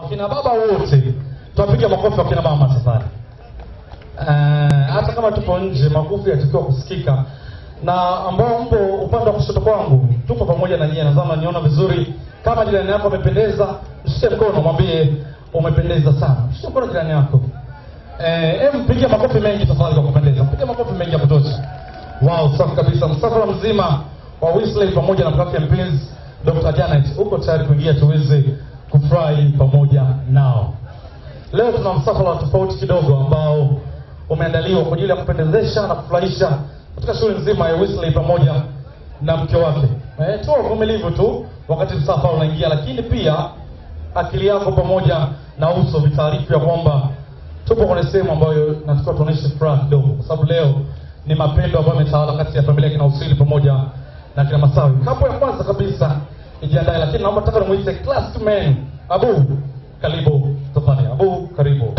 kina baba wote tuwapiga makofi wa kina mama tafadhali. Eh, hata kama tupo nje, makofi yatakiwa kusikika, na ambao mpo upande wa kushoto kwangu, tupo pamoja na nyie, nadhani niona vizuri. Kama jirani yako amependeza, mshike mkono, mwambie umependeza sana. Mshike mkono jirani yako. Eh, em piga makofi mengi tafadhali kwa kupendeza. Piga makofi mengi ya kutosha. Wow, safi kabisa. Msafara mzima wa Wesley pamoja na mkake mpenzi Dr. Janet uko tayari kuingia tuweze kufurahi pamoja nao. Leo tuna msafara tofauti kidogo ambao umeandaliwa kwa ajili ya kupendezesha na kufurahisha katika shughuli nzima ya Wesley pamoja na mke wake. Eh, toa uvumilivu tu wakati msafara unaingia, lakini pia akili yako pamoja na uso vitaarifu ya kwamba tupo kwenye sehemu ambayo natakiwa tuonyeshe furaha kidogo, kwa sababu leo ni mapendo ambayo yametawala kati ya familia kina Usili pamoja na kina Masawi. Hapo ya kwanza kabisa ijiandae, lakini naomba taka nimuite classman Abu, karibu tafadhali. Abu, karibu.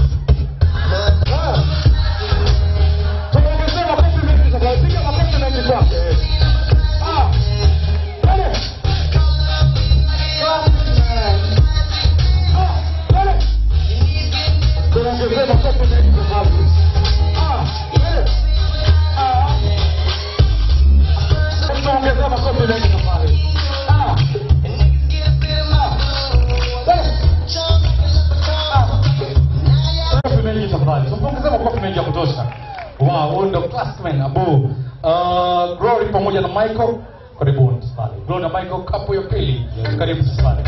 Tumeongezea makofi mengi tafadhali, piga makofi mengi kwake. Ah, twende. Ah, twende. Tunaongezea makofi mengi tafadhali. Ah, twende. Ah. Tunaongezea makofi mengi tafadhali. Ah. Ah. Twende. Makofi mengi tafadhali. Tumpongezee makofi mengi ya kutosha. Wow, huyu ndo classman Abu. Uh, Glory pamoja na Michael. Karibuni tafadhali. Glory na Michael kapu ya pili. Karibu tafadhali.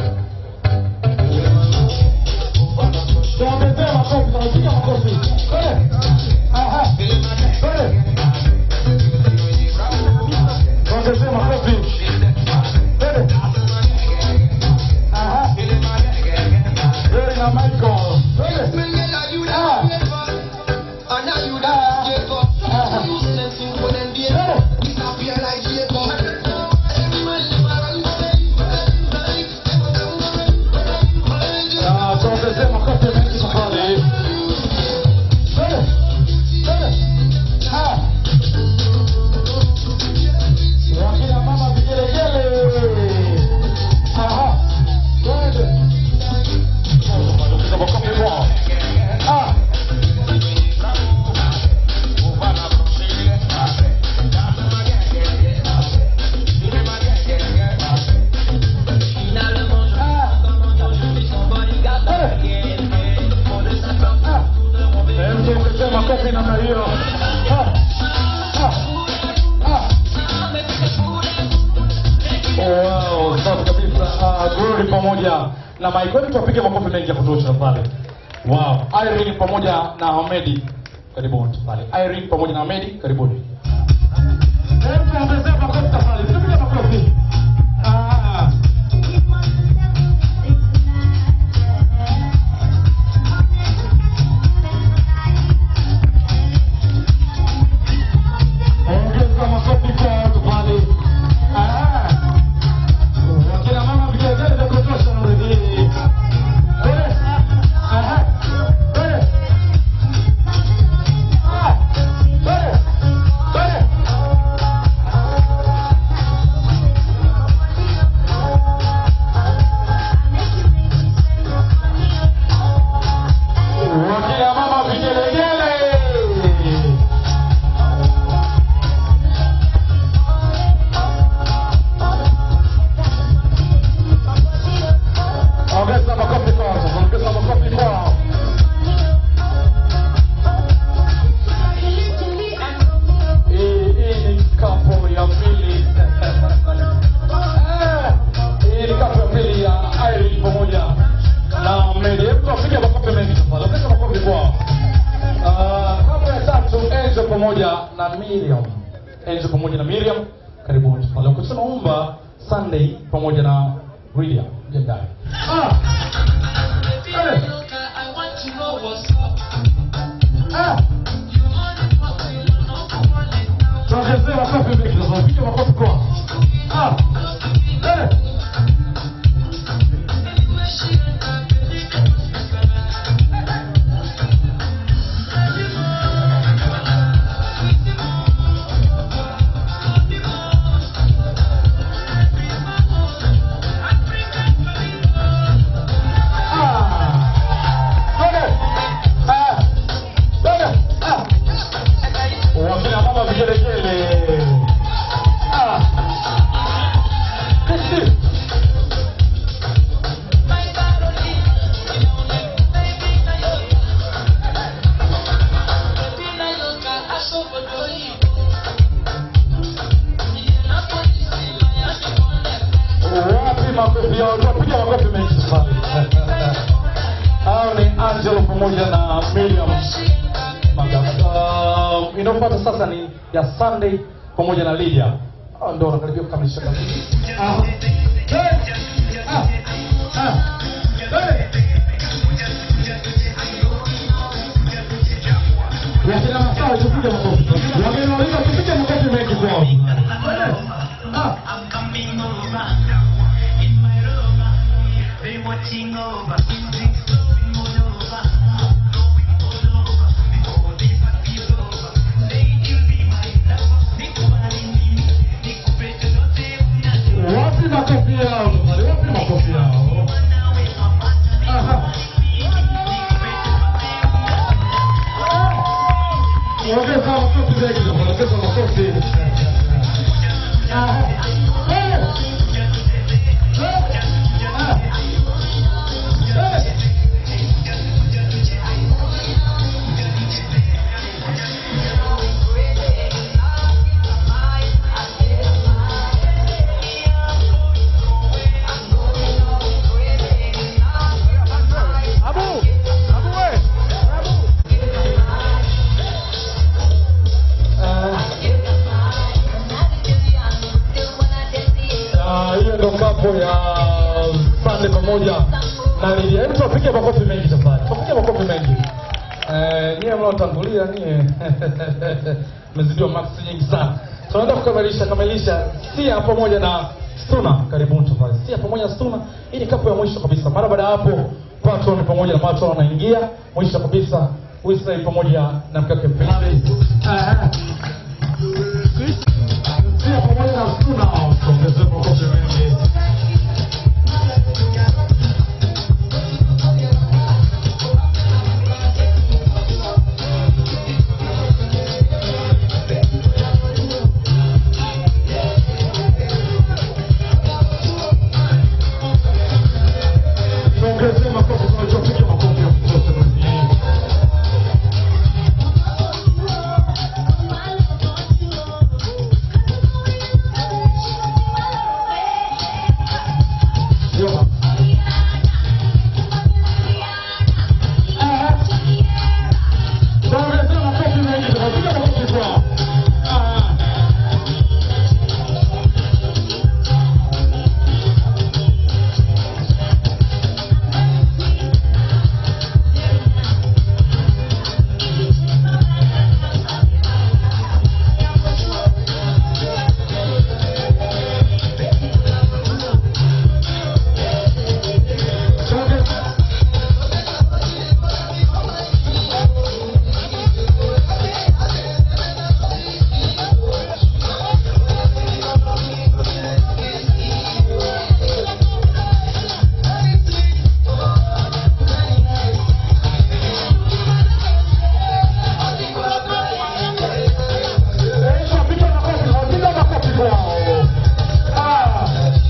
Tuongezee makofi, tunapiga makofi. Twende. Aha. Twende. Tuongezee makofi. Twende. Aha. Glory na Michael. Twende. Ah. Ah, tuongezee makofi mengi tafadhali. Twende. Twende. Ah. Wakina mama vigelegele. Aha. Twende. Tunapiga makofi kwao. Ah. Hebu tuongezee makofi namna hiyo. Ah. Ah. Ah. Wow, safi kabisa. Ah, Glory pamoja na Mike. Hebu tupige makofi mengi ya kutosha pale. Wow, Irene pamoja na Hamedi. Karibuni pale. Irene pamoja na Hamedi, karibuni. Hebu tuongezee makofi tafadhali. Tupige makofi. Ah. Ongeza makofi kwa watu pale. Ah. Wakina mama vigelegele vya kutosha na redio. Twende. Aha. Twende. Ah. Twende. Twende. Wakina mama vigelegele. Ongeza makofi kwao, ongeza makofi kwao. Hii hii ni kapo ya pili. Eh, Hii ni kapo ya pili ya Irene pamoja na Mary. Hebu tuwapige makofi mengi tafadhali. Ongeza makofi kwao. Ah, Kapo ya tatu Angel pamoja na Miriam. Angel pamoja na Miriam. Karibuni tafadhali. Kwa tunaomba Sunday pamoja na William. Jendai. Ah! Twende. Ah! Tuongezee makofi mengi tafadhali. Piga makofi kwao. Ah! Twende. pamoja na Miriam Magafu. Uh, inayofuata sasa ni ya Sunday pamoja na Lydia. Ah, ndio wanakaribia kukamilisha kazi. Ah. Hey. Ah. Ah. Hey. Wakina masawa tupige makofi. Wageni walio tupige makofi mengi kwao. Ah. I'm coming over in my rover. They watching over. Things going all over. Going all over. Before this party is over. They will be my lover. Nikubali mimi. Nikupe chochote unacho. Wapi makofi yao? jamani? Wapi makofi yao? Nawe mapata Aha. Ongeza makofi mengi jamani, ongeza makofi. Aha. Eh. Eh. Ah. Eh. Ah, hiyo ndo kapo ya Sunday pamoja na Lidia. Hebu tupige makofi mengi tafadhali. Tupige makofi mengi. Eh, nyie mnaotangulia nyie mmezidiwa max nyingi sana. Tunaenda kukamilisha kamilisha Sia pamoja na Stuna. Karibuni tafadhali. Sia pamoja na Stuna. Hii ni kapo ya mwisho kabisa. Mara baada ya hapo Patron pamoja na Matron wanaingia mwisho kabisa Wesley pamoja na mkake Mpelani. Sia pamoja na Stuna. Tuongeze makofi mengi. Tuongeze makofi tunachopiga makofi ya kutosha duniani. Ndio. Tuongeze makofi mengi tunapiga makofi kwao. Ah. Tuongeze Wapiga makofi, wapiga makofi kwao. Ah,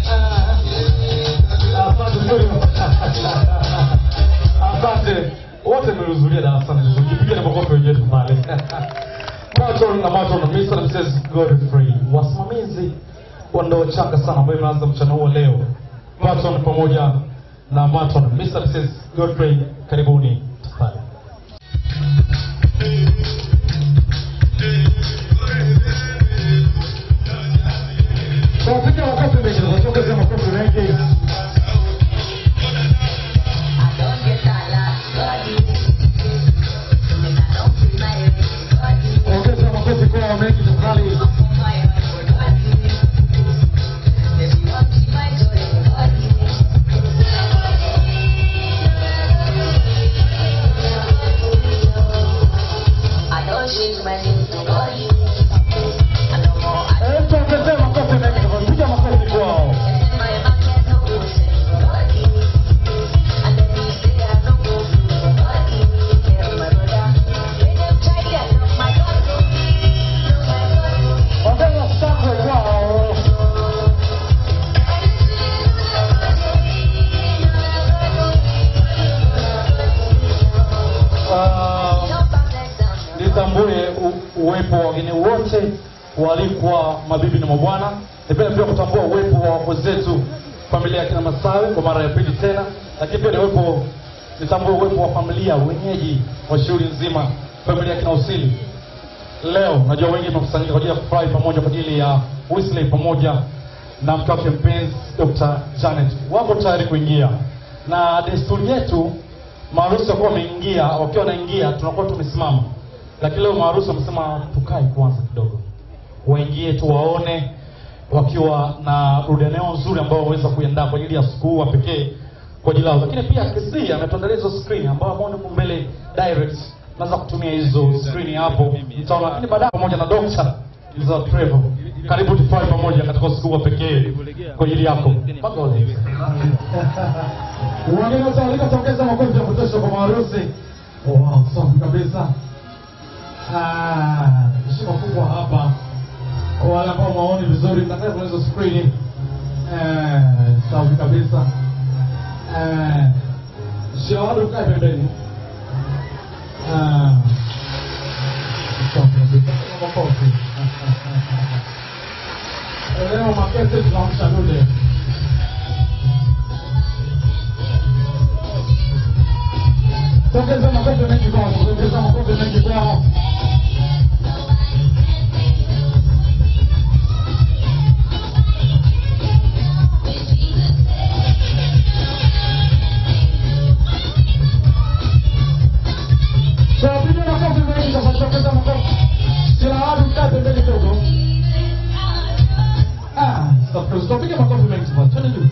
ah, asante sana. Asante wote mlihudhuria darasani, tujipige makofi wenyewe pale. Matron na Matron na Mr. na Mrs. Godfrey, wasimamizi wa ndoa changa sana ambayo imeanza mchana huo leo. Matron pamoja na Matron, Mr. na Mrs. Godfrey, karibuni tafadhali. Tunapiga makofi mengi, tunaongeza makofi mengi. Ongeza makofi kwa mengi tafadhali. Eh, tuongeze makofi mengi tafadhali. Piga makofi kwao. Ongeza shangwe kwao. Ah, nitambue u- uwepo wa wageni wote walikuwa mabibi na mabwana. Nipenda pia kutambua uwepo wa wakwe zetu familia ya kina Masawe kwa mara ya pili tena, lakini pia ni uwepo nitambue uwepo wa familia wenyeji wa shughuli nzima, familia kina Usili. Leo najua wengi tumekusanyika kwa ajili ya kufurahi pamoja kwa ajili ya Wesley pamoja na mke wake mpenzi Dr. Janet wako tayari kuingia, na desturi yetu maharusi wakuwa wameingia, wakiwa wanaingia tunakuwa tumesimama, lakini leo maharusi wamesema tukae kwanza kidogo, waingie tu waone wakiwa na rudaneo nzuri ambao waweza kuiandaa kwa ajili ya siku huu wa pekee kwa ajili yao, lakini pia KC ametuandalia hizo screen ambao ambao huko mbele direct naweza kutumia hizo screen hapo mtaona, lakini baadaye pamoja na Dr. za Trevor, karibu tufurahi pamoja katika siku huu wa pekee kwa ajili yako. Mpaka wale wageni wote walikotokeza makofi ya kutosha kwa maharusi. Wow, safi kabisa. Ah, heshima kubwa hapa kwa wale ambao maoni vizuri, mtakaye kwenye hizo screen. Eh, safi kabisa. Eh, Shawadu kae pembeni. Ah, safi kabisa. Makofi. Leo makete tunamsha dude. Tokeza makofi mengi kwao, tokeza makofi mengi kwao. Tunapiga makofi mengi sasa, tokeza makofi. Kila watu mkae pembeni kidogo. Ah, stop, tunapiga makofi mengi sasa. Twende juu.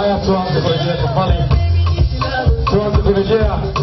Haya, tuanze kurejea tafadhali, tuanze kurejea.